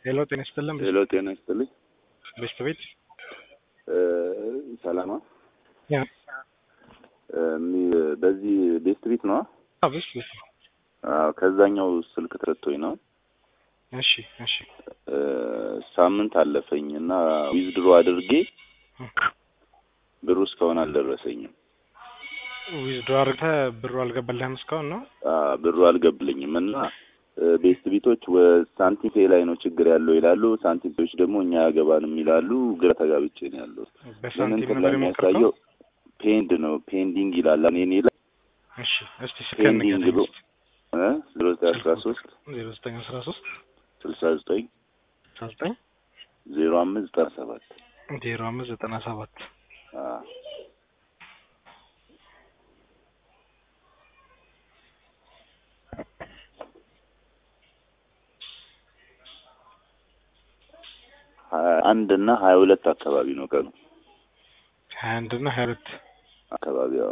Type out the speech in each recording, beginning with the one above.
ሄሎ ጤና ይስጥልን። ሄሎ ጤና ይስጥልኝ። በሽታ ቤት ሰላማ ያ በዚህ ቤስት ቤት ነው። አዎ፣ በሽታ ቤት ነው። ከዛኛው ስልክ ተሰጥቶኝ ነው። እሺ እሺ ሳምንት አለፈኝ እና ዊዝድሮ አድርጌ ብሩ እስካሁን አልደረሰኝም። ዊዝድሮ አድርገህ ብሩ አልገባልህም እስካሁን ነው? ብሩ አልገብልኝም እና ቤስት ቤቶች ሳንቲም ፔ ላይ ነው ችግር ያለው ይላሉ። ሳንቲም ፔዎች ደግሞ እኛ ያገባንም ይላሉ። ግራ ተጋብቼ ነው ያለው። በሳንቲም ምን ነው የሚያሳየው የሞከርከው? ፔንድ ነው ፔንዲንግ ይላል። እኔ ላይ እሺ እስቲ ስልክህን ፔንዲንግ ንገረኝ ብሎ እስቲ። ዜሮ ዘጠኝ አስራ ሶስት ዜሮ ዘጠኝ አስራ ሶስት ስልሳ ዘጠኝ አስራ ዘጠኝ ዜሮ አምስት ዘጠና ሰባት ዜሮ አምስት ዘጠና ሰባት ሀያ አንድ እና ሀያ ሁለት አካባቢ ነው ቀኑ ሀያ አንድ እና ሀያ ሁለት አካባቢ አዎ።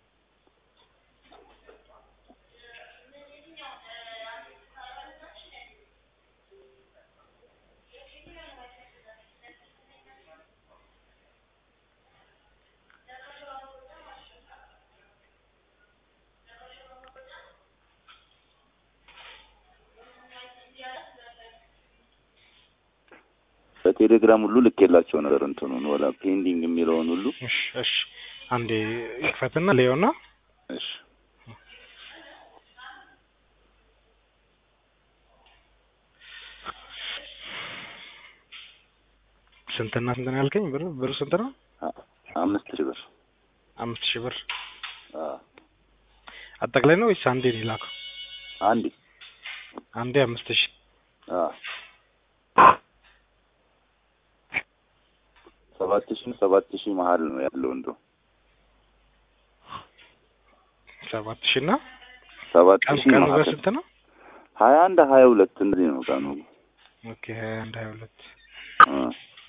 በቴሌግራም ሁሉ ልኬላቸው ነበር እንትኑን ወላ ፔንዲንግ የሚለውን ሁሉ እሺ እሺ አንዴ ይክፈትና ሌዮና እሺ ስንትና ስንት ነው ያልከኝ? ብር ብሩ ስንት ነው? አ- አምስት ሺህ ብር አምስት ሺህ ብር አዎ። አጠቃላይ ነው ወይስ አንዴ ነው የላከው? አንዴ አንዴ አምስት ሺህ አዎ። ሰባት ሺህ ሰባት ሺህ መሀል ነው ያለው እንደው ሰባት ሺህ እና ሰባት ቀን ሺህ ቀኑ መሀል በስንት ነው? ሀያ አንድ ሀያ ሁለት እንደዚህ ነው ቀኑ ኦኬ ሀያ አንድ ሀያ ሁለት አ።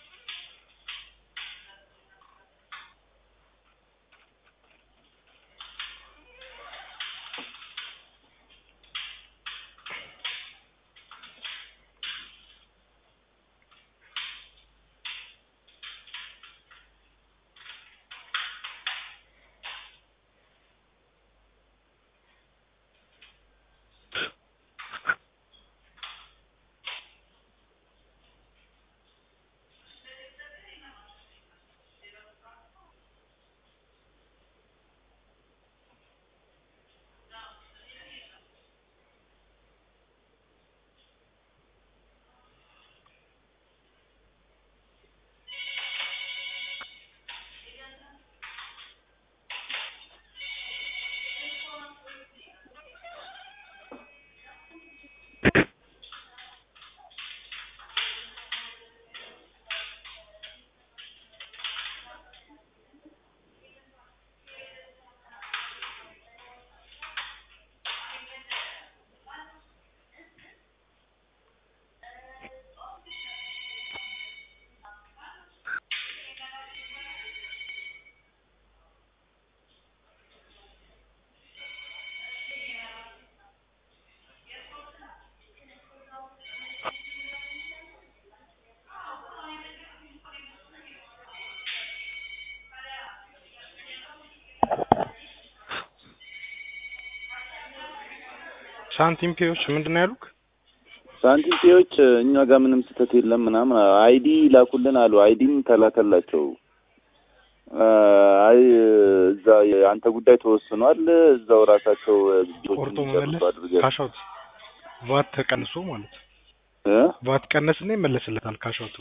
ሳንቲም ፔዎች ምንድን ነው ያሉክ? ሳንቲም ፔዎች እኛ ጋር ምንም ስህተት የለም ምናምን አይዲ ላኩልን አሉ። አይዲም ተላከላቸው። አ፣ አይ እዛ የአንተ ጉዳይ ተወስኗል፣ እዛው ራሳቸው ቆርጦ ቢቶችን መመለስ ይጨርሱ አድርገን ካሻውት ቫት ተቀንሶ ማለት ነው። እ? ቫት ቀነስና ይመለስለታል ካሻውቱ።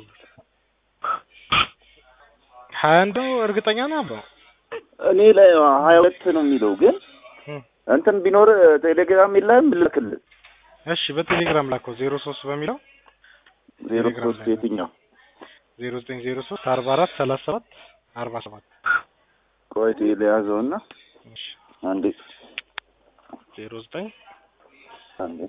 ሀያ አንድ ነው እርግጠኛ ነህ አብረው? እኔ ላይ ሀያ ሁለት ነው የሚለው ግን እም። እንትን ቢኖር ቴሌግራም የለህም ልክልህ እሺ በቴሌግራም ላከው ዜሮ ሶስት በሚለው ዜሮ ቴሌግራም ሶስት ላይ የትኛው ዜሮ ዘጠኝ ዜሮ ሶስት አርባ አራት ሰላሳ ሰባት አርባ ሰባት ቆይ ቴሌ ያዘውና እሺ አንዴ ዜሮ ዘጠኝ አንዴ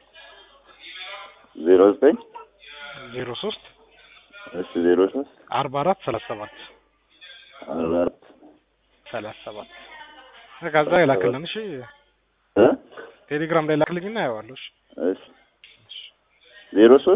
ዜሮ ዘጠኝ ዜሮ ሶስት እሺ ዜሮ ሶስት አርባ አራት ሰላሳ ሰባት አርባ አራት ሰላሳ ሰባት በቃ እዛ ይላክልን። እሺ እ ቴሌግራም ላይ ላክልኝና አየዋለሁ። እሺ እሺ ዜሮ ሶስት